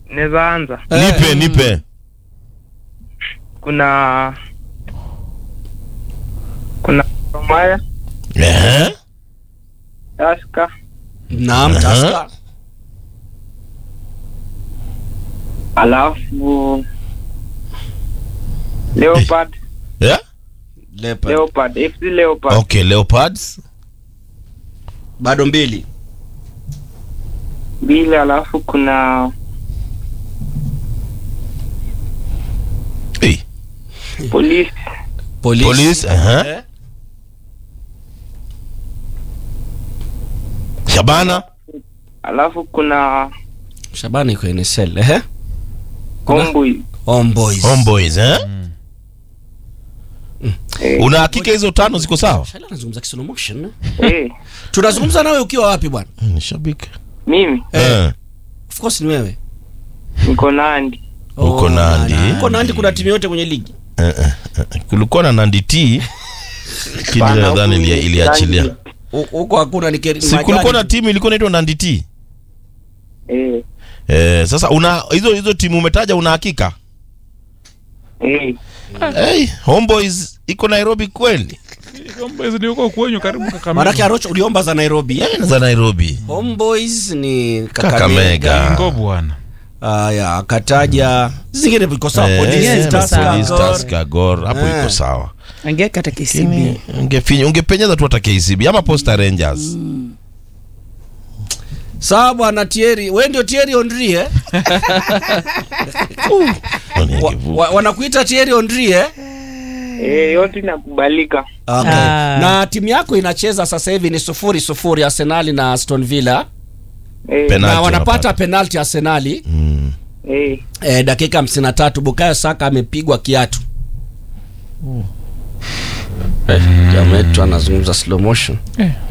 naweza anza. Nipe, nipe. Kuna kuna Romaya, Ehe. Taska, Naam, Aha. Taska. alafu Leopard, Yeah? Leopard. Leopard, FC Leopard. Okay, Leopards. Bado mbili. Mbili, alafu kuna Hey. Police, Police. Police, aha. Eh? Shabana. alafu kuna Shabani iko NSL. Ehe. Kuna- Homeboy. Homeboys. Homeboys, eh? Eh, Una hakika hizo tano ziko sawa? Shala anazungumza Kisolo Motion. eh, Tunazungumza nawe ukiwa wapi bwana? Ni shabiki. mimi Eh. Of course ni wewe. niko Nandi. Uko Oh, Nandi. Uko Nandi kuna timu yote kwenye ligi. Eh, eh, eh. Kulikuwa na Nandi T. Lakini Bana, nadhani huku ilia- iliachilia. Nandi. U- Huko hakuna ni keri. Si kulikuwa na timu ilikuwa inaitwa Nandi T. Eh, Eh, sasa una hizo hizo timu umetaja una hakika? eh, Hey, Homeboys iko Nairobi kweli? Homeboys ni huko kwenyu karibu Kakamega. Maanake Arocho uliomba za Nairobi. Eh, za Nairobi. Homeboys ni Kakamega. Kakamega. Ngo bwana. Haya, akataja zingine viko sawa. Eh, Police, Yes, Tusker, Police, Gor. Tusker, Gor, hapo Eh. iko sawa. angeweka hata KCB Lakini ungefinya ungepenyeza tu hata KCB ama Posta Rangers. Sawa bwana Thierry, wewe ndio Thierry Henry eh? Wa, wa, wanakuita Thierry Henry eh? eh, yote inakubalika. Okay. Ah. Na timu yako inacheza sasa hivi ni sufuri sufuri Arsenali na Aston Villa Eh, Penalty na wanapata wanapata. penalti Arsenali Mm. eh, eh, dakika 53 Bukayo Saka amepigwa kiatu. Eh, jamaa wetu anazungumza slow motion. Eh,